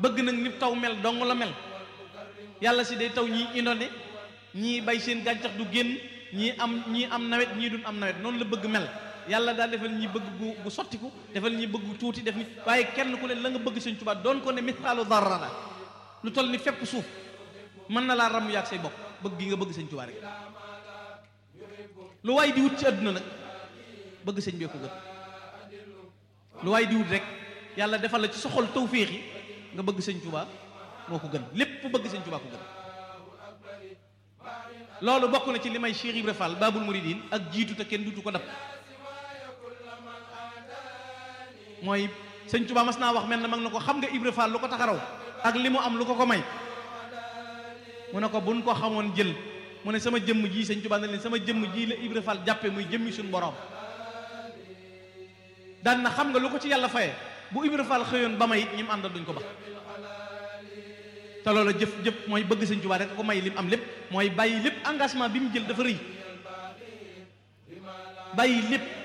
bëgg nag ni taw mel dong la mel yàlla si day taw ñii inondé ñii bay seen gàncax du génn ñii am ñii am nawet ñii duñ am nawet noonu la bëgg mel yàlla daal defal ñi bëgg gu gu sottiku defal ñi bëgg tuuti def ni waaye kenn ku ne la nga bëgg sëñ Tuubaa doon ko ne misaalu darra la lu toll ni fépp suuf mën na laa ram yaag say bopp bëgg gi nga bëgg sëñ Tuubaa rek lu waay di wut ci àdduna nag bëgg sëñ bee ko gën lu waay di wut rek yàlla defal la ci soxol tawféex yi nga bëgg sëñ Tuubaa moo ko gën lépp bëgg sëñ Tuubaa ko gën loolu bokk na ci li may Cheikh Ibra Fall Babul Mouridine ak jiitu te kenn dutu ko dab mooy sëñ Tuubaa mas naa wax mel na mag na ko xam nga Ibra Fall lu ko taxaraw ak li mu am lu ko ko may mu ne ko buñ ko xamoon jël mu ne sama jëmm ji sëñ Tuubaa ne leen sama jëmm ji la Ibra Fall jàppe muy jëmmi suñu borom daan na xam nga lu ko ci yàlla faye bu Ibra Fall xëyoon ba may it ñi mu àndal duñ ko ba te loolu jëf jëf mooy bëgg sëñ Tuubaa rek ko may lim am lépp mooy bàyyi lépp engagement bi mu jël dafa rëy bàyyi lépp